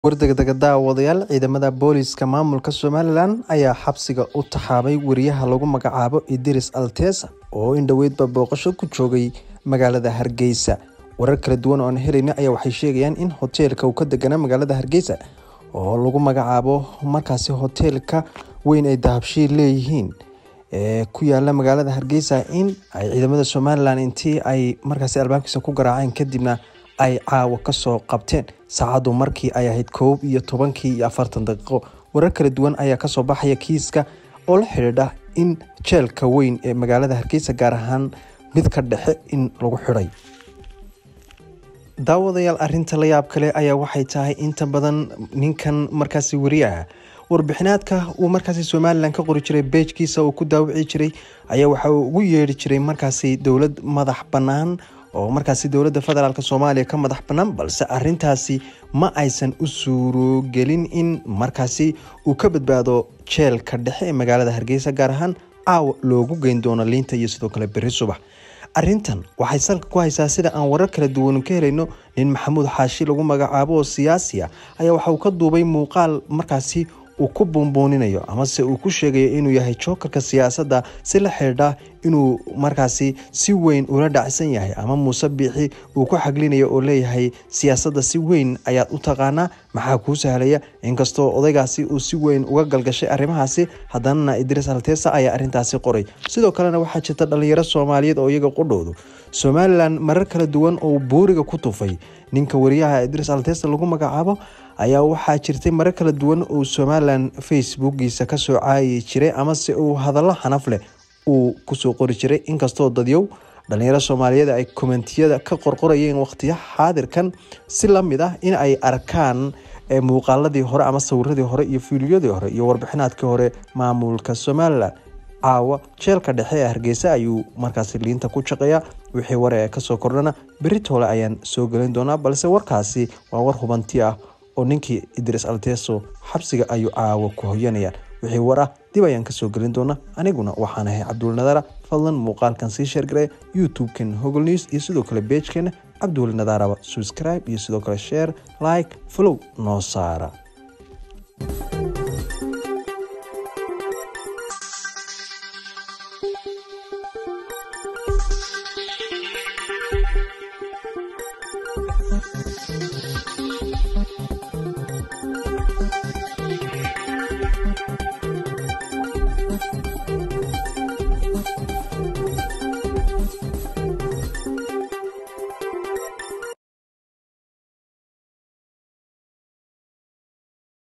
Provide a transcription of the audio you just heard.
War-degdega daawadayaal ciidamada booliiska maamulka Somalilan ayaa xabsiga u taxaabay wariyaha lagu magacaabo Idris Altesa oo in dhoweydba booqasho ku joogay magaalada Hargeysa. Warar kala duwan oo aan helayna ayaa waxay sheegayaan in hoteelka uu ka deganaa magaalada Hargeysa oo lagu magacaabo markaasi hoteelka weyn ay dahabshiil leeyihiin ee ku yaala magaalada Hargeysa in ay ciidamada Somalilan intii ay markaasi albaabkiisa ku garaaceen kadibna ay caawa kasoo qabteen saacadu markii ay ahayd koob iyo tobankii iyo afartan daqiiqo warar kala duwan ayaa kasoo baxaya kiiska oo la xidhiidha in jeelka weyn ee magaalada hargeysa gaar ahaan mid ka dhexe in lagu xidhay daawadayaal arinta la yaab kale ayaa waxay tahay inta badan ninkan markaasi wariyaha warbixinaadka uu markaasi somalilan ka qori jiray beejkiisa uu ku daawici jiray ayaa waxa uu ugu yeedhi jiray markaasi dowlad madax bannaan oo markaasi dowladda federaalk soomaaliya ka madax bannaan balse arintaasi ma aysan u suurogelin in markaasi uu ka badbaado jeelka dhexe ee magaalada hargeysa gaar ahaan caawa loogu geyn doono liinta iyo sidoo kale berri subax arintan waxay salka ku haysaa sida aan warar kala duwan ka helayno nin maxamuud xaashi lagu magacaabo oo siyaasi ah ayaa waxa uu ka duubay muuqaal markaasi uu ku buunbuuninayo amase uu ku sheegayo inuu yahay jookarka siyaasadda si la xidhiidha inuu markaasi si weyn ula dhacsan yahay ama muuse biixi uu ku xaglinayo oo leeyahay siyaasadda si weyn ayaad u taqaanaa maxaa kuu sahlaya inkastoo odaygaasi uu si weyn uga galgashay arrimahaasi haddanana idriis altesa ayaa arrintaasi qoray sidoo kalena waxaa jirta dhalinyaro soomaaliyeed oo iyaga qudhoodu somalilan marar kala duwan oo buuriga ku tufay ninka wariyaha idriis altesa lagu magacaabo ayaa waxaa jirtay marar kala duwan uu somalilan facebookiisa kasoo caayi jiray amase uu hadallo xanaf leh uu kusoo qori jiray inkastoo dadyow dhalinyaro soomaaliyeed ay kommentiyada ka qorqorayeen waqtiya xaadirkan si lamid ah in ay arkaan muuqaaladii hore ama sawiradii hore iyo fiidiyodii hore iyo warbixinaadkii hore maamulka somalilan caawa jeelka dhexe ee hargeysa ayuu markaasi liinta ku shaqeeyaa wixii ware ee kasoo kordhana beritoole ayaan soo gelin doonaa balse warkaasi waa war hubanti ah oo ninkii idris alteso xabsiga ayuu caawa ku hoyanayaan wixii war ah dib ayaan kasoo gelin doonaa aniguna waxaan ahay cabduuli nadaara fadlan muuqaalkan sii sheergaree youtube-kan hogol news iyo sidoo kale beejkeena cabduuli nadaaraba subscribe iyo sidoo kale share like follow noo saara